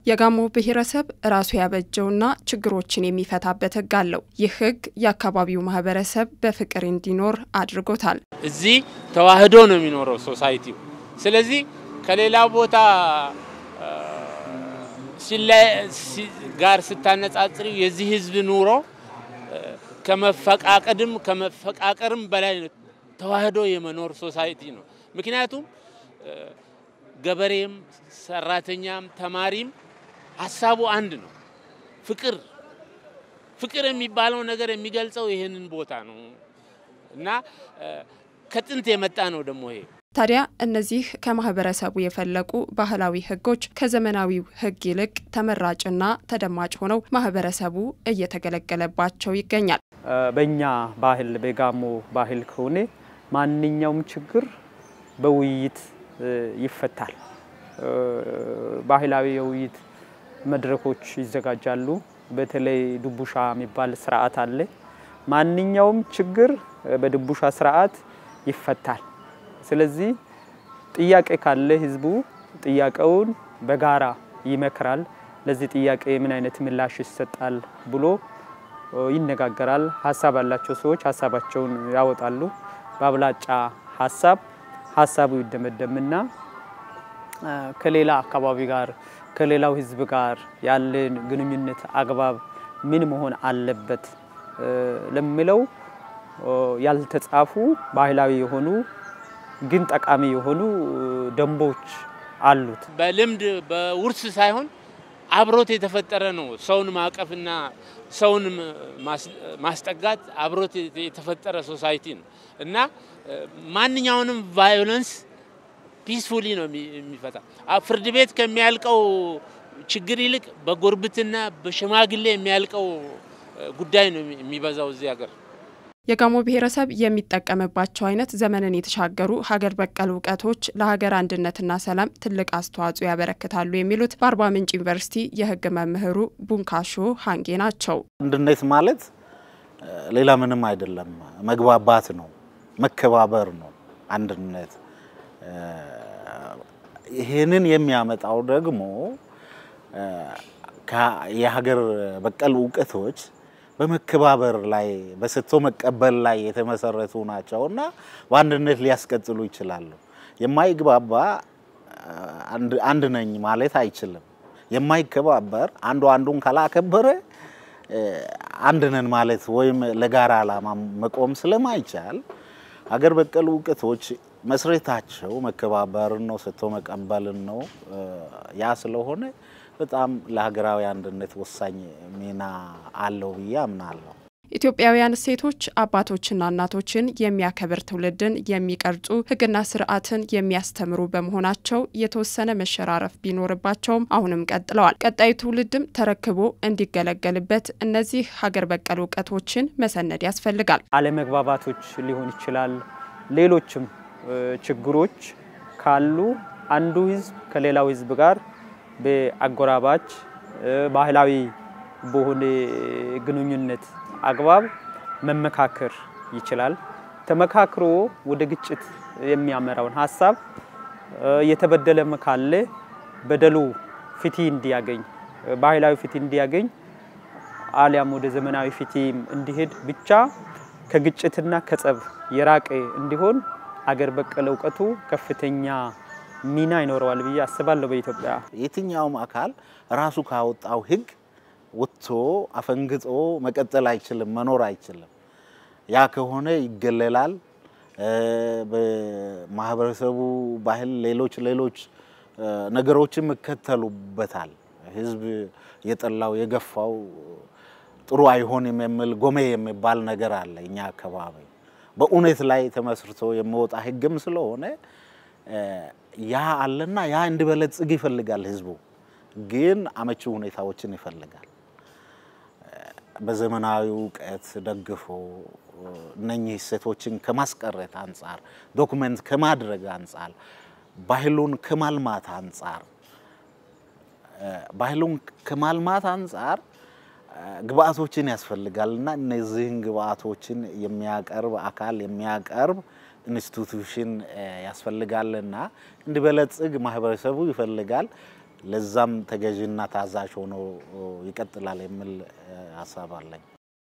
የጋሞ ብሔረሰብ ራሱ ያበጀውና ችግሮችን የሚፈታበት ሕግ አለው። ይህ ሕግ የአካባቢው ማህበረሰብ በፍቅር እንዲኖር አድርጎታል። እዚህ ተዋህዶ ነው የሚኖረው ሶሳይቲው። ስለዚህ ከሌላው ቦታ ጋር ስታነጻጽሪው የዚህ ህዝብ ኑሮ ከመፈቃቀድም ከመፈቃቀርም በላይ ተዋህዶ የመኖር ሶሳይቲ ነው። ምክንያቱም ገበሬም፣ ሰራተኛም፣ ተማሪም ሀሳቡ አንድ ነው። ፍቅር ፍቅር የሚባለው ነገር የሚገልጸው ይህንን ቦታ ነው እና ከጥንት የመጣ ነው ደግሞ ይሄ ታዲያ እነዚህ ከማህበረሰቡ የፈለቁ ባህላዊ ህጎች ከዘመናዊው ህግ ይልቅ ተመራጭና ተደማጭ ሆነው ማህበረሰቡ እየተገለገለባቸው ይገኛል። በእኛ ባህል በጋሞ ባህል ከሆነ ማንኛውም ችግር በውይይት ይፈታል። ባህላዊ የውይይት መድረኮች ይዘጋጃሉ። በተለይ ድቡሻ የሚባል ስርዓት አለ። ማንኛውም ችግር በድቡሻ ስርዓት ይፈታል። ስለዚህ ጥያቄ ካለ ህዝቡ ጥያቄውን በጋራ ይመክራል። ለዚህ ጥያቄ ምን አይነት ምላሽ ይሰጣል ብሎ ይነጋገራል። ሀሳብ ያላቸው ሰዎች ሀሳባቸውን ያወጣሉ። በአብላጫ ሀሳብ ሀሳቡ ይደመደምና ከሌላ አካባቢ ጋር ከሌላው ህዝብ ጋር ያለን ግንኙነት አግባብ ምን መሆን አለበት ለሚለው ያልተጻፉ ባህላዊ የሆኑ ግን ጠቃሚ የሆኑ ደንቦች አሉት። በልምድ በውርስ ሳይሆን አብሮት የተፈጠረ ነው። ሰውን ማቀፍና ሰውን ማስጠጋት አብሮት የተፈጠረ ሶሳይቲ ነው እና ማንኛውንም ቫዮለንስ ፒስፉሊ ነው የሚፈታ። ፍርድ ቤት ከሚያልቀው ችግር ይልቅ በጉርብትና በሽማግሌ የሚያልቀው ጉዳይ ነው የሚበዛው እዚህ ሀገር። የጋሞ ብሔረሰብ የሚጠቀምባቸው አይነት ዘመንን የተሻገሩ ሀገር በቀል እውቀቶች ለሀገር አንድነትና ሰላም ትልቅ አስተዋጽኦ ያበረክታሉ የሚሉት በአርባ ምንጭ ዩኒቨርሲቲ የሕግ መምህሩ ቡንካሾ ሀንጌ ናቸው። አንድነት ማለት ሌላ ምንም አይደለም፣ መግባባት ነው፣ መከባበር ነው አንድነት። ይህንን የሚያመጣው ደግሞ የሀገር በቀል እውቀቶች በመከባበር ላይ በሰጥቶ መቀበል ላይ የተመሰረቱ ናቸው እና በአንድነት ሊያስቀጥሉ ይችላሉ። የማይግባባ አንድ ነኝ ማለት አይችልም። የማይከባበር አንዱ አንዱን ካላከበረ አንድ ነን ማለት ወይም ለጋራ ዓላማ መቆም ስለማይቻል ሀገር በቀል እውቀቶች መስረታቸው መከባበርን ነው፣ ሰጥቶ መቀበልን ነው። ያ ስለሆነ በጣም ለሀገራዊ አንድነት ወሳኝ ሚና አለው ብዬ አምናለሁ። ኢትዮጵያውያን እሴቶች አባቶችና እናቶችን የሚያከብር ትውልድን የሚቀርጹ ሕግና ስርዓትን የሚያስተምሩ በመሆናቸው የተወሰነ መሸራረፍ ቢኖርባቸውም አሁንም ቀጥለዋል። ቀጣዩ ትውልድም ተረክቦ እንዲገለገልበት እነዚህ ሀገር በቀል እውቀቶችን መሰነድ ያስፈልጋል። አለመግባባቶች ሊሆን ይችላል። ሌሎችም ችግሮች ካሉ አንዱ ህዝብ ከሌላው ህዝብ ጋር በአጎራባች ባህላዊ በሆነ ግንኙነት አግባብ መመካከር ይችላል። ተመካክሮ ወደ ግጭት የሚያመራውን ሀሳብ የተበደለም ካለ በደሉ ፍትህ እንዲያገኝ ባህላዊ ፍትህ እንዲያገኝ አሊያም ወደ ዘመናዊ ፍትህ እንዲሄድ ብቻ ከግጭትና ከጸብ የራቀ እንዲሆን አገር በቀል እውቀቱ ከፍተኛ ሚና ይኖረዋል ብዬ አስባለሁ። በኢትዮጵያ የትኛውም አካል ራሱ ካወጣው ህግ ወጥቶ አፈንግጦ መቀጠል አይችልም፣ መኖር አይችልም። ያ ከሆነ ይገለላል። በማህበረሰቡ ባህል ሌሎች ሌሎች ነገሮችም ይከተሉበታል። ህዝብ የጠላው የገፋው ጥሩ አይሆንም የሚል ጎሜ የሚባል ነገር አለ እኛ አካባቢ በእውነት ላይ ተመስርቶ የሚወጣ ህግም ስለሆነ ያ አለና ያ እንዲበለጽግ ይፈልጋል። ህዝቡ ግን አመቺ ሁኔታዎችን ይፈልጋል። በዘመናዊ እውቀት ደግፎ እነኚህ እሴቶችን ከማስቀረት አንጻር፣ ዶክመንት ከማድረግ አንጻር፣ ባህሉን ከማልማት አንጻር ባህሉን ከማልማት አንጻር ግብአቶችን ያስፈልጋል እና እነዚህን ግብአቶችን የሚያቀርብ አካል የሚያቀርብ ኢንስቲቱሽን ያስፈልጋልና እንዲበለጽግ ማህበረሰቡ ይፈልጋል። ለዛም ተገዥና ታዛዥ ሆኖ ይቀጥላል የሚል ሀሳብ አለኝ።